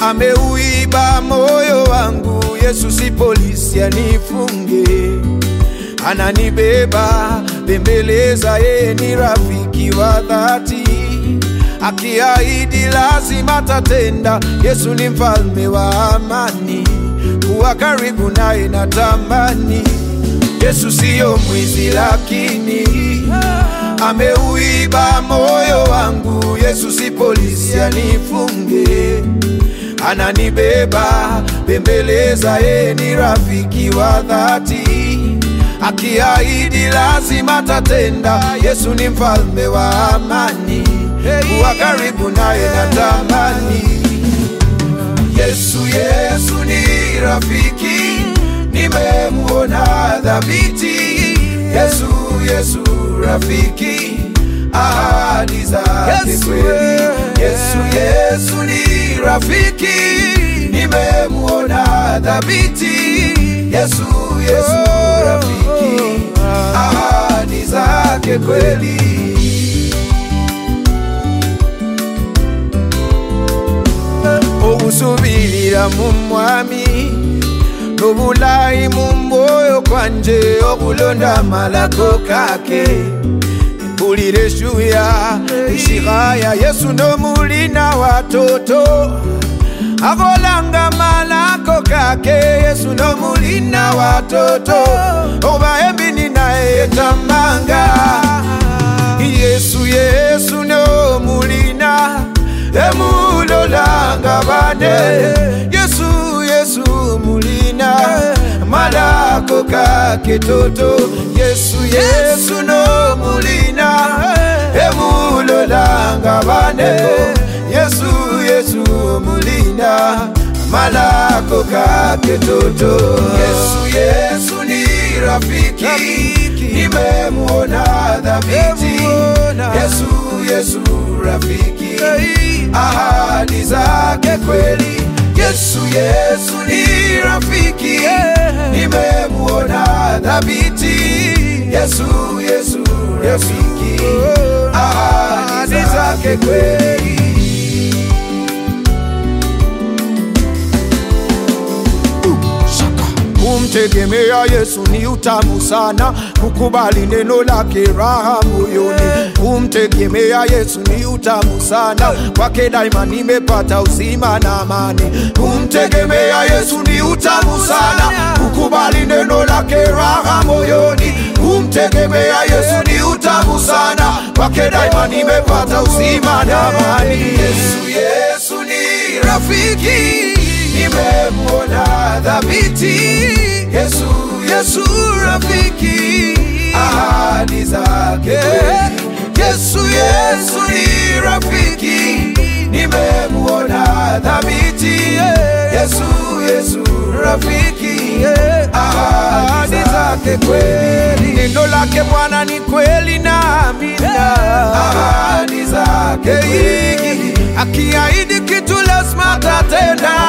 ameuiba moyo wangu. Yesu si polisi anifunge, ananibeba bembeleza, yeye ni rafiki wa dhati, akiahidi lazima tatenda. Yesu ni mfalme wa amani, kuwa karibu naye natamani. Yesu siyo mwizi, lakini ameuiba moyo wangu. Yesu si polisi anifunge, ananibeba bembeleza, yeye ni rafiki wa dhati, akiahidi lazima tatenda. Yesu ni mfalme wa amani, kuwa karibu naye natamani. Yesu, Yesu ni rafiki, nimemuona dhabiti. Yesu, Yesu rafiki, ahadi zake Yesu, kweli. eh. Yesu, Yesu ni rafiki, nimemuona dhabiti. Yesu, Yesu rafiki, ahadi zake kweli. okusubirira mu mwami n'obulayi mu mwoyo kwanje okulonda amalako kake mpulira eshuya ishihaya yesu nomulina watoto akolanga malako kake yesu nomulina watoto obaembini naye etamanga yesu yesu nomulina emulolanga bane yesu yesu mulina malako kake toto yesu yesu nomulina emulolanga bane yesu yesu mulina malako kake toto yesu yesu ni rafiki nimemuona dhabiti yesu yesu rafiki ahadi zake kweli. Yesu, Yesu ni rafiki, nimemuona dhabiti. Yesu, Yesu rafiki, ahadi zake kweli. Kumtegemea Yesu ni utamu sana, kukubali neno lake raha moyoni. Kumtegemea Yesu ni utamu sana, kwake daima nimepata uzima na amani. Kumtegemea Yesu ni utamu sana, kukubali neno lake raha moyoni. Kumtegemea Yesu ni utamu sana, kwake daima nimepata uzima na amani. Yesu, Yesu ni rafiki nimemuona dhabiti. Yesu, Yesu rafiki, ahadi zake kweli. Yesu, Yesu ni rafiki, nimemuona dhabiti. Yesu, Yesu rafiki, ahadi zake kweli. Neno lake Bwana ni kweli na amina, ahadi zake kweli. Akiahidi kitu lazima tatenda